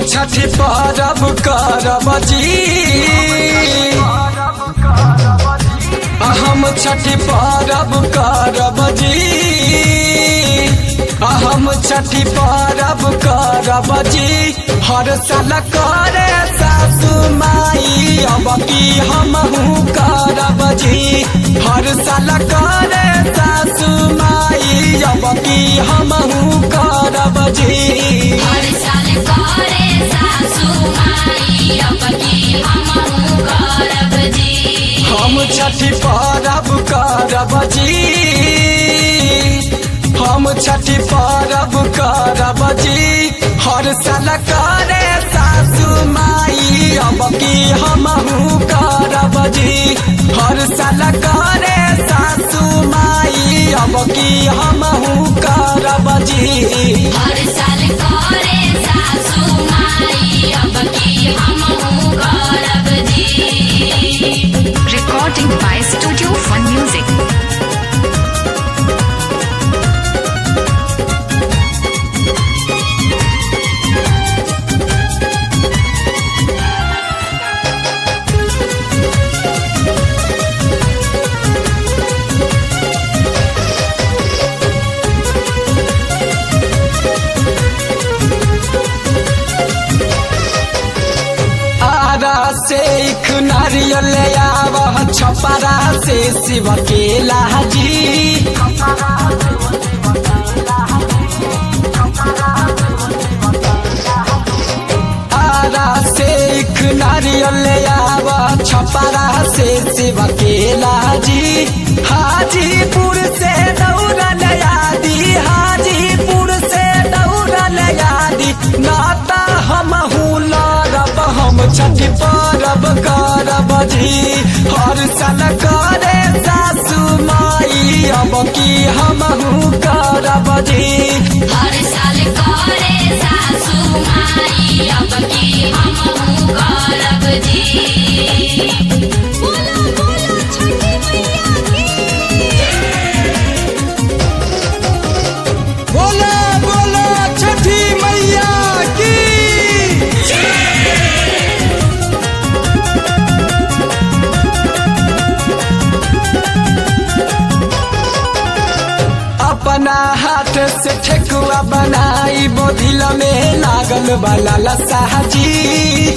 छठी परब करब जी हम छठी परब करब जी हम छठी परब करब जी हर साल करे सासू माई अब की हमहू करब जी हर साल करे सासू माई अब की हमहू करब जी हर साल करे सासू माई अब की हमहू करब जी हम छठी परब करब जी हम छठी परब करब जी हर साल करे सासू माई अब की हमहू करब जी हर साल करे सासू माई अब की हमहू करब जी हर साल करे सासू माई अब की हमहू करब जी Recording by Studio Fun Music. Ara से एक नारियल ले आवह छपरा से शिव के लाजी आरा से एक नारियल ले आवह छपरा से शिव के लाजी हाजीपुर से दौड़ा ले आदि हाजीपुर से दौड़ा ले आदि नाता हम लड़ब हम छठी परब करब जी हर साल करे सासू माई अब की हमहू करब जी हर साल करे सासू माई अब की हमहू करब जी बोला बोला छठी मैया की बोला बोला छठी मैया की अपना हाथ से ठेकुआ बनाई बोधिल में लागल वाला लसाजी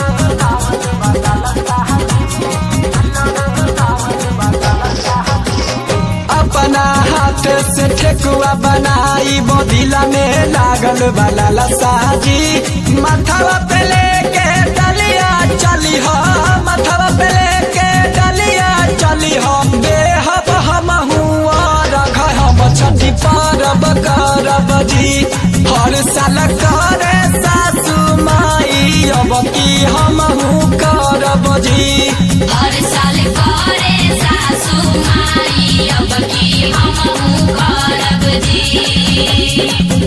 अपना हाथ से ठेकुआ बनाई बोधिला में लागल वाला लसाजी माथावा पे लेके डलिया चली हो माथावा पे लेके डलिया चली हो बेहब हम हुआ रख हम छठी परब करब जी हर साल करे सासू माई अब की हमहू करब जी हर साल करे सासू माई अब की हमहू करब जी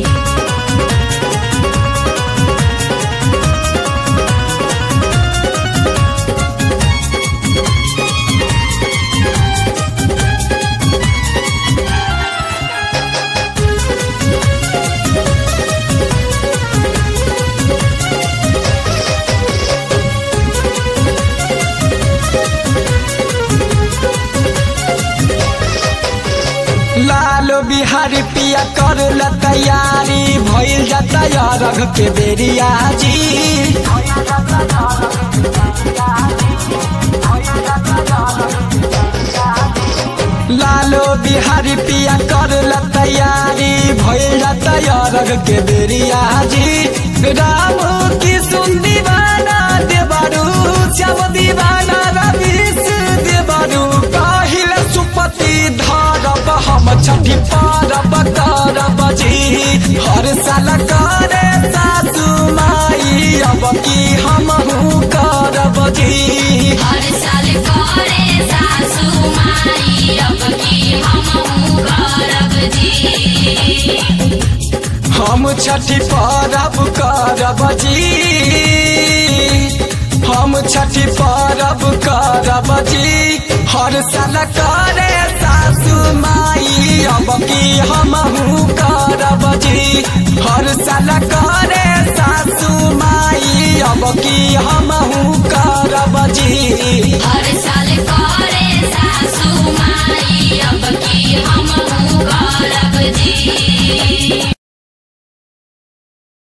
लालो बिहारी पिया कर ल तैयारी भइल जाता अरघ के बेरिया जी लालो बिहारी पिया कर ल तैयारी भइल जाता अरघ के बेरिया जी राम की सुन दीवाना देवरू श्याम दीवाना रवीश देवरू काहिल सुपति धरब हम छठी परब करब जी हर साल करे सासू माई अब की हमहू करब जी हर साल करे सासू माई अब की हमहू करब जी हम छठी परब करब जी हम छठी परब करब जी हर साल करे सासू माई अब की हमहू करब जी हर साल करे सासू माई अब की हमहू कर